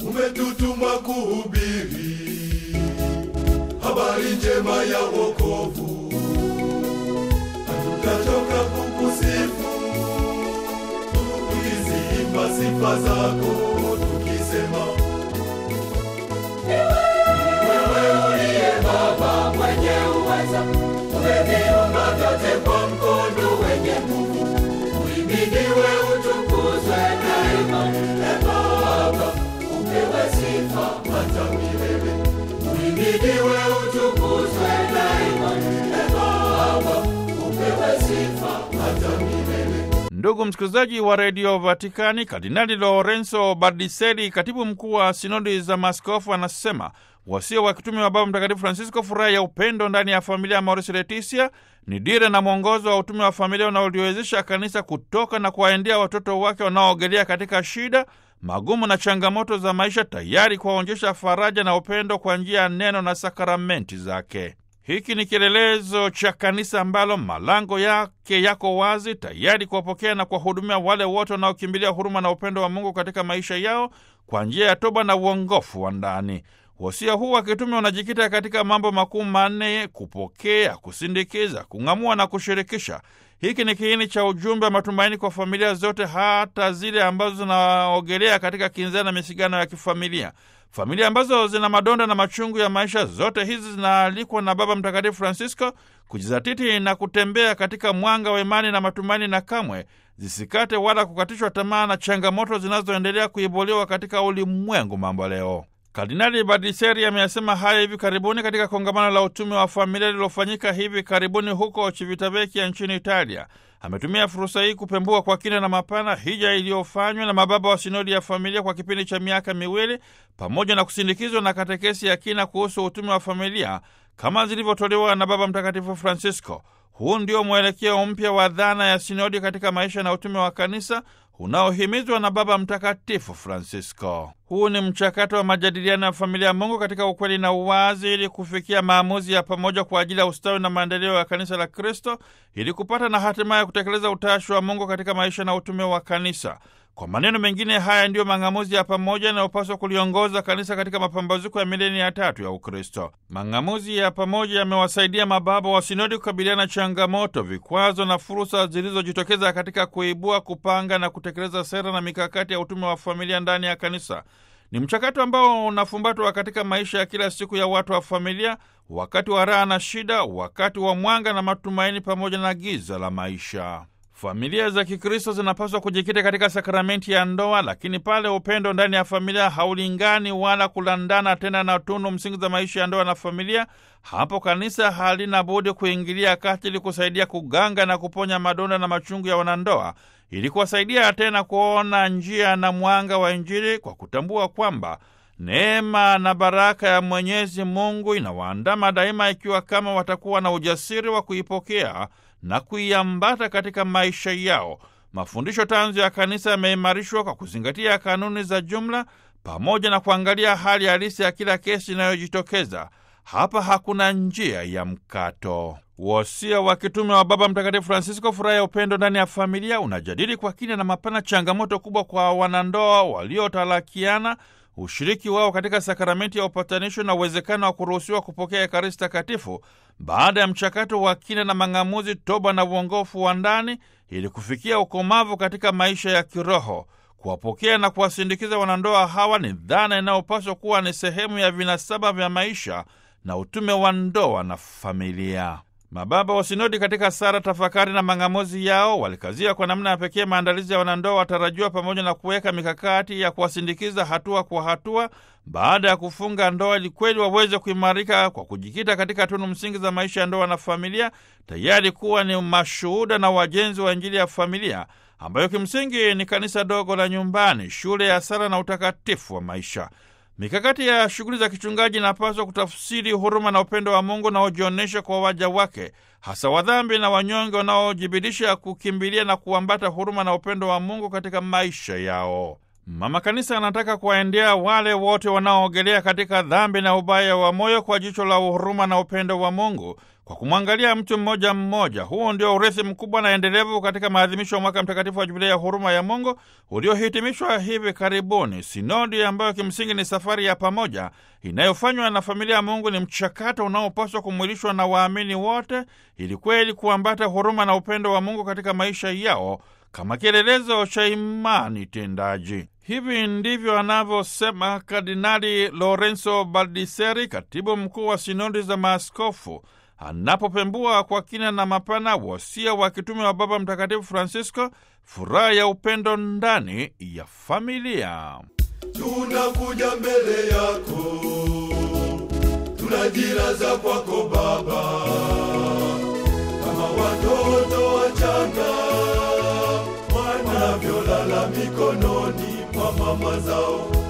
umetutuma kuhubiri habari njema ya wokovu. Hatutachoka kukusifu tukiziimba sifa zako, tukisema wewe uliye Baba mwenye uweza, umeviumba vyote kwa mkono wenye nguvu. Uhimidiwe, utukuzwe daima, e Baba, upewe sifa hata milele. Uhimidiwe, utukuzwe daima, e Baba, upewe sifa hata milele. Ndugu msikilizaji wa redio Vatikani, Kardinali Lorenzo Bardiseli, katibu mkuu wa sinodi za maaskofu, anasema wasia wa kitume wa Baba Mtakatifu Francisco, furaha ya upendo ndani ya familia ya Amoris Laetitia, ni dira na mwongozo wa utume wa familia unaoliwezesha kanisa kutoka na kuwaendea watoto wake wanaoogelea katika shida, magumu na changamoto za maisha, tayari kuwaonyesha faraja na upendo kwa njia ya neno na sakramenti zake. Hiki ni kielelezo cha kanisa ambalo malango yake yako wazi, tayari kuwapokea na kuwahudumia wale wote wanaokimbilia huruma na upendo wa Mungu katika maisha yao kwa njia ya toba na uongofu wa ndani. Wasia huu wa kitume unajikita katika mambo makuu manne: kupokea, kusindikiza, kung'amua na kushirikisha. Hiki ni kiini cha ujumbe wa matumaini kwa familia zote, hata zile ambazo zinaogelea katika kinzana na misigano ya kifamilia. Familia ambazo zina madonda na machungu ya maisha, zote hizi zinaalikwa na Baba Mtakatifu Francisco kujizatiti na kutembea katika mwanga wa imani na matumaini, na kamwe zisikate wala kukatishwa tamaa na changamoto zinazoendelea kuibuliwa katika ulimwengu mambo leo. Kardinali Badiseri ameyasema haya hivi karibuni katika kongamano la utume wa familia lililofanyika hivi karibuni huko Civitavecchia nchini Italia. Ametumia fursa hii kupembua kwa kina na mapana hija iliyofanywa na mababa wa sinodi ya familia kwa kipindi cha miaka miwili, pamoja na kusindikizwa na katekesi ya kina kuhusu utume wa familia kama zilivyotolewa na Baba Mtakatifu Francisco. Huu ndio mwelekeo mpya wa dhana ya sinodi katika maisha na utume wa kanisa unaohimizwa na Baba Mtakatifu Francisco. Huu ni mchakato wa majadiliano ya familia ya Mungu katika ukweli na uwazi, ili kufikia maamuzi ya pamoja kwa ajili ya ustawi na maendeleo ya kanisa la Kristo, ili kupata na hatimaye kutekeleza utashi wa Mungu katika maisha na utume wa kanisa. Kwa maneno mengine, haya ndiyo mang'amuzi ya pamoja yanayopaswa kuliongoza kanisa katika mapambazuko ya milenia ya tatu ya Ukristo. Mang'amuzi ya pamoja yamewasaidia mababa wa sinodi kukabiliana na changamoto, vikwazo na fursa zilizojitokeza katika kuibua, kupanga na kutekeleza sera na mikakati ya utume wa familia ndani ya kanisa. Ni mchakato ambao unafumbatwa katika maisha ya kila siku ya watu wa familia, wakati wa raha na shida, wakati wa mwanga na matumaini, pamoja na giza la maisha. Familia za Kikristo zinapaswa kujikita katika sakramenti ya ndoa, lakini pale upendo ndani ya familia haulingani wala kulandana tena na tunu msingi za maisha ya ndoa na familia, hapo kanisa halina budi kuingilia kati ili kusaidia kuganga na kuponya madonda na machungu ya wanandoa, ili kuwasaidia tena kuona njia na mwanga wa Injili kwa kutambua kwamba neema na baraka ya Mwenyezi Mungu inawaandama daima, ikiwa kama watakuwa na ujasiri wa kuipokea na kuiambata katika maisha yao. Mafundisho tanzu ya kanisa yameimarishwa kwa kuzingatia kanuni za jumla pamoja na kuangalia hali halisi ya kila kesi inayojitokeza. Hapa hakuna njia ya mkato. Wosia wa kitume wa Baba Mtakatifu Francisco, furaha ya upendo ndani ya familia, unajadili kwa kina na mapana changamoto kubwa kwa wanandoa waliotalakiana, ushiriki wao katika sakramenti ya upatanisho na uwezekano wa kuruhusiwa kupokea Ekaristi Takatifu baada ya mchakato wa kina na mang'amuzi, toba na uongofu wa ndani, ili kufikia ukomavu katika maisha ya kiroho. Kuwapokea na kuwasindikiza wanandoa hawa ni dhana inayopaswa kuwa ni sehemu ya vinasaba vya maisha na utume wa ndoa na familia. Mababa wa sinodi katika sara, tafakari na mang'amuzi yao walikazia kwa namna ya pekee maandalizi ya wanandoa watarajiwa, pamoja na kuweka mikakati ya kuwasindikiza hatua kwa hatua baada ya kufunga ndoa, ili kweli waweze kuimarika kwa kujikita katika tunu msingi za maisha ya ndoa na familia, tayari kuwa ni mashuhuda na wajenzi wa Injili ya familia ambayo kimsingi ni kanisa dogo la nyumbani, shule ya sala na utakatifu wa maisha. Mikakati ya shughuli za kichungaji inapaswa kutafsiri huruma na upendo wa Mungu unaojionyesha kwa waja wake, hasa wadhambi na wanyonge wanaojibidisha kukimbilia na kuambata huruma na upendo wa Mungu katika maisha yao. Mama Kanisa anataka kuwaendea wale wote wanaoogelea katika dhambi na ubaya wa moyo kwa jicho la uhuruma na upendo wa Mungu, kwa kumwangalia mtu mmoja mmoja. Huu ndio urithi mkubwa na endelevu katika maadhimisho ya mwaka mtakatifu wa Jubilei ya huruma ya Mungu uliohitimishwa hivi karibuni. Sinodi ambayo kimsingi ni safari ya pamoja inayofanywa na familia ya Mungu ni mchakato unaopaswa kumwilishwa na waamini wote ili kweli kuambata huruma na upendo wa Mungu katika maisha yao kama kielelezo cha imani tendaji. Hivi ndivyo anavyosema Kardinali Lorenzo Baldiseri, katibu mkuu wa sinodi za maaskofu, anapopembua kwa kina na mapana wasia wa kitume wa Baba Mtakatifu Francisco, furaha ya upendo ndani ya familia. Tunakuja mbele yako, tunajiraza kwako Baba, kama watoto wachanga wanavyolala mikononi mwa mama zao.